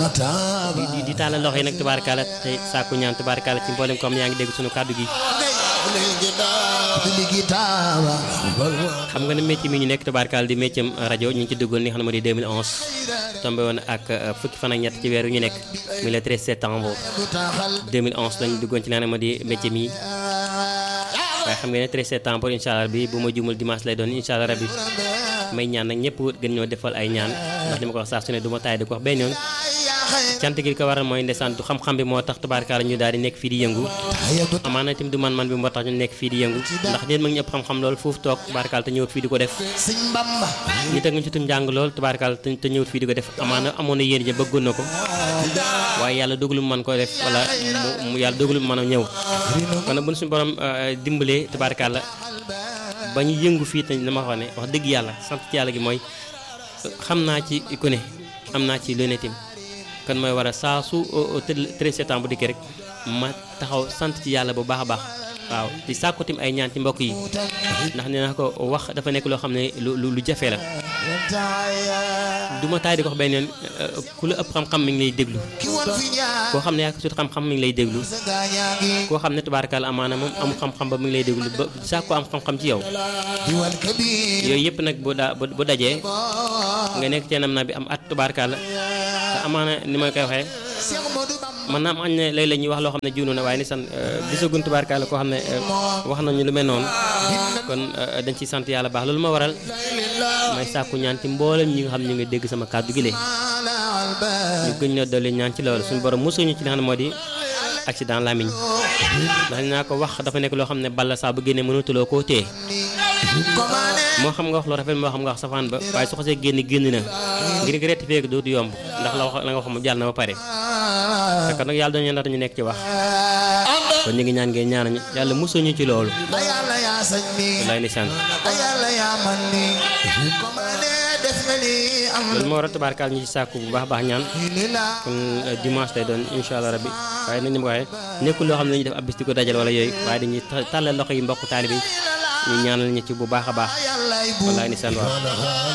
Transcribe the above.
di di di tàllal loxo yi nag tubaarkàlla te sàkku ñaan tubaarkàlla ci mboolem comme yaa ngi dégg sunu kàddu gi xam nga ne métier mi ñu nekk tubaarkàlla di métier rajo ñu ngi ci duggoon ni xam ne moo di 2011 tombé woon ak fukki fan ak ñett ci weer wi ñu nekk muy le 13 septembre 2011 lañu duggoon ci li nga xam ne moo di métier mi waaye xam nga ne 13 septembre incha allah bi bu ma jumul dimanche lay doon incha allah rabbi may ñaan nag ñëpp gën ñoo defal ay ñaan ndax li ma ko wax saa su ne du ma taay di ko wax benn yoon cant gi ko waral mooy ndeysaan du xam-xam bi moo tax tubaarkaala ñu daal di nekk fii di yëngu amaana itam du man-man bi moo tax ñu nekk fii di yëngu ndax neen mag ñëpp xam-xam lool foofu toog tubaarkaala te ñëwut fii di ko def ñu teg ñu ci tum njàng lool tubaarkaala te ñëwut fii di ko def amaana amoon na yéen ja bëggoon na ko waaye yàlla dogalu mu mën ko def wala mu yàlla dogalu mu mën a ñëw kon nag bu ñu suñu borom dimbalee tubaarkaala ba ñu yëngu fii te dama wax ne wax dëgg yàlla sant ci yàlla gi mooy xam naa ci ku ne am naa ci lunetim kon mooy war a saa su 13 septembre bu dikkee rek ma taxaw sant ci yàlla bu baax a baax waaw di sàkku tim ay ñaan ci mbokk yi ndax nee naa ko wax dafa nekk loo xam ne lu lu jafe la du ma taay di ko wax benn yoon ku la ëpp xam-xam mi ngi lay déglu koo xam ne yaa ko sut xam-xam mi ngi lay déglu koo xam ne tubaarkaal amaana moom amul xam-xam ba mi ngi lay déglu ba saa ko am xam-xam ci yow yooyu yëpp nag bu daa bu dajee nga nekk ci nam na bi am at tubaarkaal te amaana ni ma koy waxee man naa am añ ne léeg la ñuy wax loo xam ne juunu na waaye ni san gisagun tubaarkaal koo xam ne wax nañu lu mel noonu kon dañ ciy sant yàlla baax loolu ma waral may sàkku ñaan ci mboolem ñi nga xam ne ñu ngi dégg sama kàddu gi lee ñu gën ñoo dolli ñaan ci loolu suñu borom mosuñu ci li nga xam ne moo di accident lamiñ ndax naa ko wax dafa nekk loo xam ne balla saa bu génnee mënatuloo koo téye moo xam nga wax lu rafet moo xam nga wax safaan ba waaye su xasee génn génn na ngir nga rectifier ko dootu yomb ndax la wax la nga wax moom jàll na ba pare te kon nag yàlla dañu ndax ñu nekk ci wax kon ñu ngi ñaan ngeen ñaanañu yàlla mosuñu ci loolu wallaay ni sant loolu moo war a tabaarkaal ñu ci sàkku bu baax baax ñaan kon dimanche lay doon incha allah rabbi waaye nañ ni ma ko waxee nekkul loo xam ne dañuy def ab bis di ko dajal wala yooyu waaye dañuy tàllal loxo yi mbokk taalibe yi ñu ñaanal ñu ci bu baax a baax wallaay ni sant waaw